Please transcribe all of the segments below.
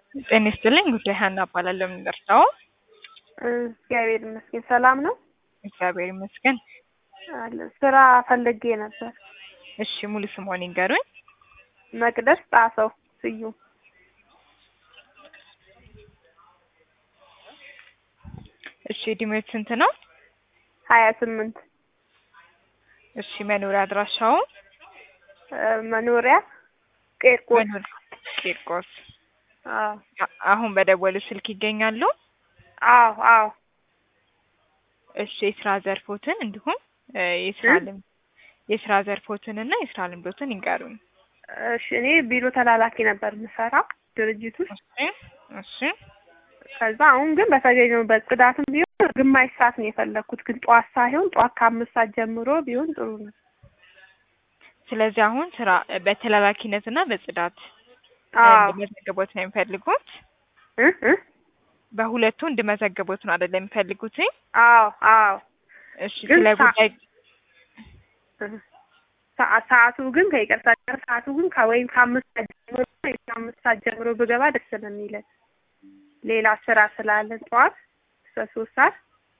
ጤና ይስጥልኝ ጉዳይ ሀና እባላለሁ። የምንደርሰው እግዚአብሔር ይመስገን ሰላም ነው። እግዚአብሔር ይመስገን። አለ ስራ ፈልጌ ነበር። እሺ ሙሉ ስምዎን ይንገሩኝ? መቅደስ ጣሰው ስዩም። እሺ እድሜዎት ስንት ነው? ሀያ ስምንት እሺ መኖሪያ አድራሻው? መኖሪያ ቄርቆስ። መኖሪያ ቂርቆስ። አዎ አ- አሁን በደወሉ ስልክ ይገኛሉ? አዎ አዎ እሺ የስራ ዘርፎትን እንዲሁም እ የስራ እ? ልምድ የስራ ዘርፎትን እና የስራ ልምዶትን ይንገሩኝ። እሺ እኔ ቢሮ ተላላኪ ነበር የምሰራው ድርጅት ውስጥ። እሺ እሺ ከዛ አሁን ግን በተገኘሁበት ጽዳትም ቢሆን ግማሽ ሰዓት ነው የፈለግኩት፣ ግን ጠዋት ሳይሆን ጠዋት ከአምስት ሰዓት ጀምሮ ቢሆን ጥሩ ነው። ስለዚህ አሁን ስራ በተላላኪነት እና በጽዳት አዎ እንድመዘግቦት ነው የሚፈልጉት? እ እ በሁለቱ እንድመዘግቦት ነው አይደለም የሚፈልጉት? አዎ አዎ እሺ ግን ስለ ሳ- ጉዳይ ሰዓ- ሰዓቱ ግን ከይቅርታ ጋር ሰዓቱ ግን ከወይም ከአምስት ሰዓት ጀምሮ ወይም ከአምስት ሰዓት ጀምሮ ብገባ ደስ ነው የሚለን። ሌላ ስራ ስላለን ጠዋት እስከ ሶስት ሰዓት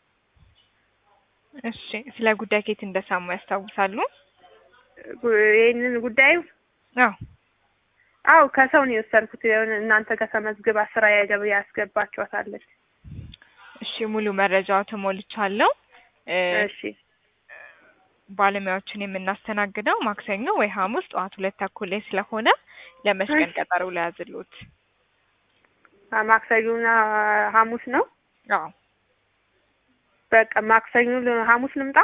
እሺ ስለ ጉዳይ ከየት እንደሰሙ ያስታውሳሉ? ጉ- ይህንን ጉዳዩ አዎ አው ከሰው ነው የወሰድኩት። የሆነ እናንተ ጋር ተመዝግባ ስራ ያገብ ያስገባችኋታለች። እሺ ሙሉ መረጃው ተሞልቻለሁ። እ እሺ ባለሙያዎችን የምናስተናግደው ማክሰኞ ወይ ሐሙስ ጠዋት ሁለት ተኩል ላይ ስለሆነ ለመች ቀን እሺ። ቀጠሮ ለያዝልዎት? አ- ማክሰኞና ሐሙስ ነው። አዎ በቃ ማክሰኞ ል- ሐሙስ ልምጣ።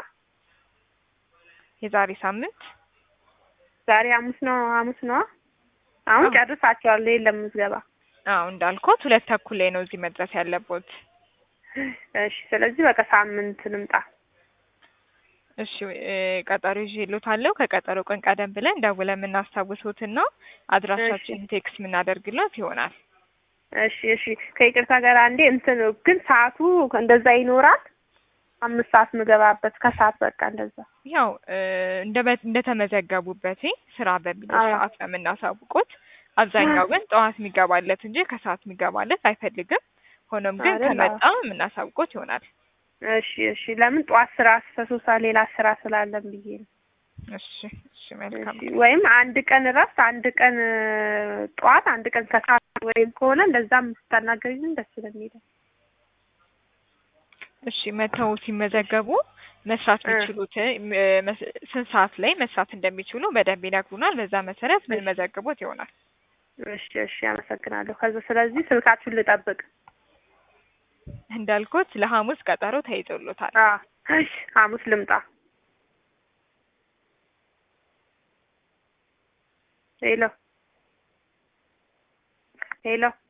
የዛሬ ሳምንት ዛሬ ሐሙስ ነው። ሐሙስ ነው። አሁን አዎ። ጨርሳቸዋለሁ። የለም ምዝገባ። አዎ እንዳልኩት ሁለት ተኩል ላይ ነው እዚህ መድረስ ያለቦት። እሺ ስለዚህ በቃ ሳምንት ልምጣ። እሺ እ ቀጠሮ ይዤልዎታለሁ። ከቀጠሮ ቀን ቀደም ብለን ደውለን የምናስታውሶትና አድራሻችንን ቴክስት የምናደርግለት ይሆናል። እሺ እሺ ከይቅርታ ጋር አንዴ እንትን ግን ሰዓቱ እንደዛ ይኖራል። አምስት ሰዓት ምገባበት ከሰዓት በቃ እንደዛ። ያው እ እንደ እንደተመዘገቡበት ስራ በሚለው አዎ። ሰዓት ነው የምናሳውቁት። አብዛኛው ግን ጠዋት የሚገባለት እንጂ ከሰዓት የሚገባለት አይፈልግም። ሆኖም ግን አይደል? ከመጣ የምናሳውቆት ይሆናል። እሺ እሺ ለምን ጠዋት ስራ እስከ ሶስት ሰዓት ሌላ ስራ ስላለን ብዬ ነው። እሺ እሺ መልካም እሺ ወይም አንድ ቀን እረፍት፣ አንድ ቀን እ ጠዋት፣ አንድ ቀን ከሰዓት ወይም ከሆነ እንደዛም ስታናገሪኝ ደስ ስለሚለኝ። እሺ መተው ሲመዘገቡ መስራት እ የሚችሉት እ መስ- ስንት ሰዓት ላይ መስራት እንደሚችሉ በደንብ ይነግሩናል። በዛ መሰረት ምን እሺ መዘግቦት ይሆናል። እሺ እሺ አመሰግናለሁ። ከዛ ስለዚህ ስልካችሁን ልጠብቅ። እንዳልኩት ለሐሙስ ቀጠሮ ተይዞሎታል። አ እሺ ሐሙስ ልምጣ። ሄሎ ሄሎ